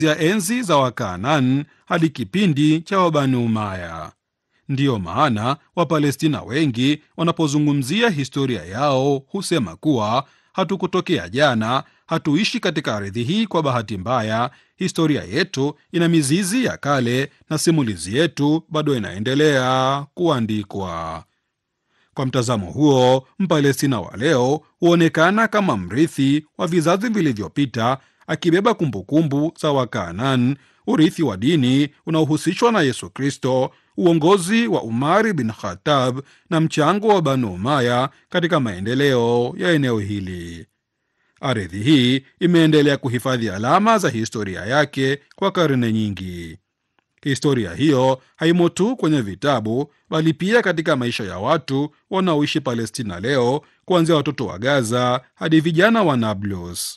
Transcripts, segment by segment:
ya enzi za Wakanaani hadi kipindi cha Wabani Umaya. Ndiyo maana Wapalestina wengi wanapozungumzia historia yao husema kuwa hatukutokea jana, hatuishi katika ardhi hii kwa bahati mbaya. Historia yetu ina mizizi ya kale na simulizi yetu bado inaendelea kuandikwa. Kwa mtazamo huo, Mpalestina wa leo huonekana kama mrithi wa vizazi vilivyopita, akibeba kumbukumbu za Wakanaan, urithi wa dini unaohusishwa na Yesu Kristo, uongozi wa Umari bin Khattab na mchango wa Banu Umaya katika maendeleo ya eneo hili. Ardhi hii imeendelea kuhifadhi alama za historia yake kwa karne nyingi. Historia hiyo haimo tu kwenye vitabu, bali pia katika maisha ya watu wanaoishi Palestina leo, kuanzia watoto wa Gaza hadi vijana wa Nablus.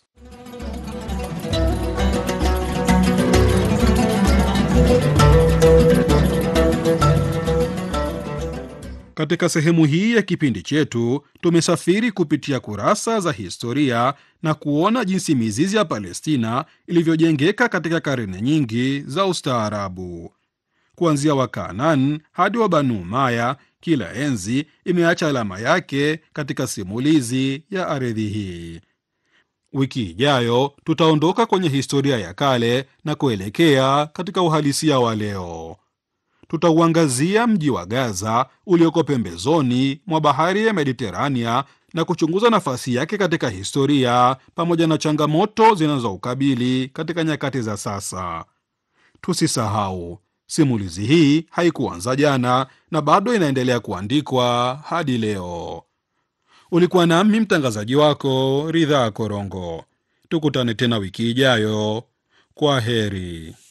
Katika sehemu hii ya kipindi chetu tumesafiri kupitia kurasa za historia na kuona jinsi mizizi ya Palestina ilivyojengeka katika karne nyingi za ustaarabu. Kuanzia Wakanaan hadi wa Banu Umaya, kila enzi imeacha alama yake katika simulizi ya ardhi hii. Wiki ijayo tutaondoka kwenye historia ya kale na kuelekea katika uhalisia wa leo. Tutauangazia mji wa Gaza ulioko pembezoni mwa bahari ya Mediterania na kuchunguza nafasi yake katika historia pamoja na changamoto zinazoukabili katika nyakati za sasa. Tusisahau, simulizi hii haikuanza jana na bado inaendelea kuandikwa hadi leo. Ulikuwa nami mtangazaji wako Ridhaa Korongo. Tukutane tena wiki ijayo. Kwa heri.